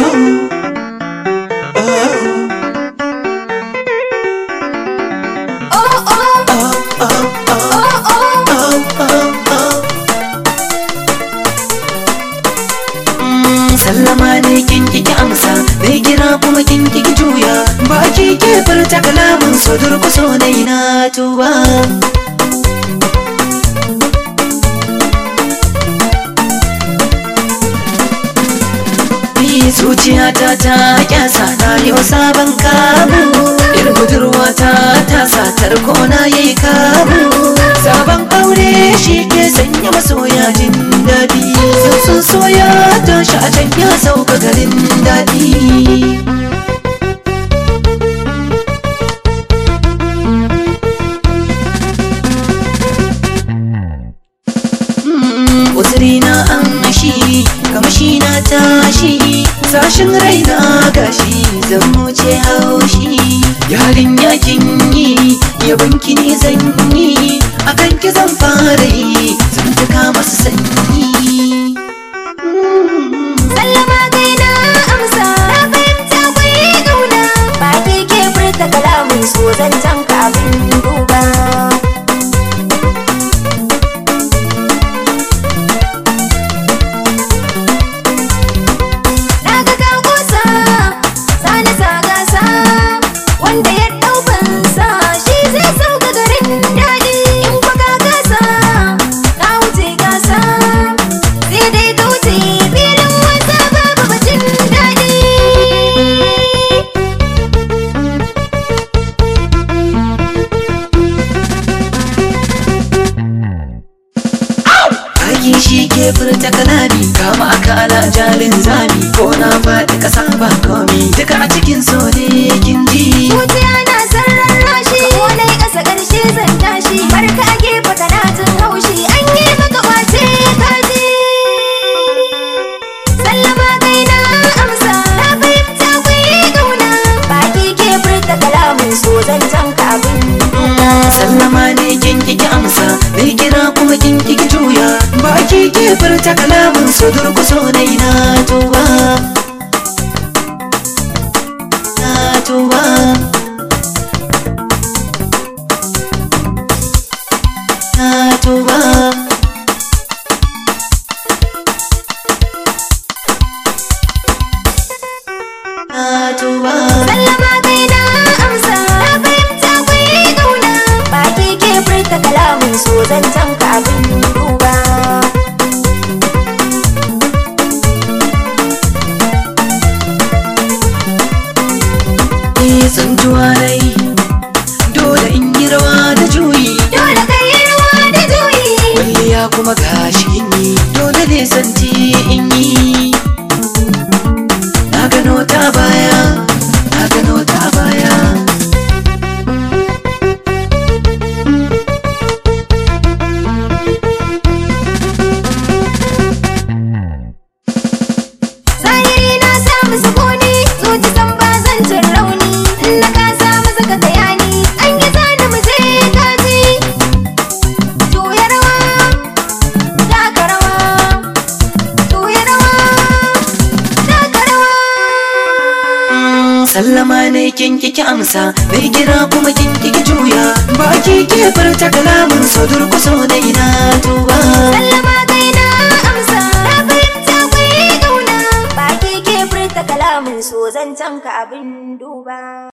sallama ne kin kiki amsa mai kira kuma kin kiki juya baki ke furta kalamin so durkuso na ina tuba Ni zuciyata ta kyasa na yau sabon kamu Yar budurwata ta satar kona yayi kamu Sabon aure shi ke sanya masoya jin daɗi Sun soya tashi a can ya sauka garin daɗi uzuri na an shi kamshi na tashi sashin raina gashi zan wuce haushi yarin yakin yi yabonki ne zan yi akan ki zan fara yi zan tuka masu sanyi Sallama kai na amsa Na fahimta kwai ƙauna Ba ke ke furta kalamin so zancen ka abin duba Na ga ka kusa Sani sa gasa Wanda ya ɗau fansa Shi zai sauka garin daɗi In kwa ka gasa Ka wuce gasa Sai dai ka wuce filin wasa babu bacin daɗi Aiki shi ke furta kalami kama akala jalin zami ko na faɗi ƙasa ba komi duka a cikin so ne kin ji Zuciya na sarrar rashi Wani ƙasa ƙarshe zan tashi Barka a gefe kana jin haushi An yi maka ƙwace kaji Sallama kai na amsa Na fahimta kwai ƙauna Baki ke furta kalamin so zancen ka abin duba sallama ne kin kiki amsa mai kira kuma kin kiki juya baki ke furta kalamin so durkuso na ina tuba na tuba na tuba na tuba Sallama kai na amsa Na fahimta kwai ƙauna Baki ke furta kalamin so zancen ka abin duba ni tsantuwa rai dole in yi rawa da juyi Dole ka yi rawa da juyi kwalliya kuma gashi in yi dole ne santi in yi na gano ta baya na gano ta baya Zahiri na samu sukuni Zuci san ba zan jin rauni In na ka samu saka tayani An yi zani mu je kaji Juya rawa Taka rawa Juya rawa Taka rawa sallama ne kin kiki amsa mai kira kuma kin kiki juya baki ke furta kalamin so durkuso na ina tuba Sallama kai na amsa Na fahimta kwai ƙauna Baki ke furta kalamin so zancen ka abin duba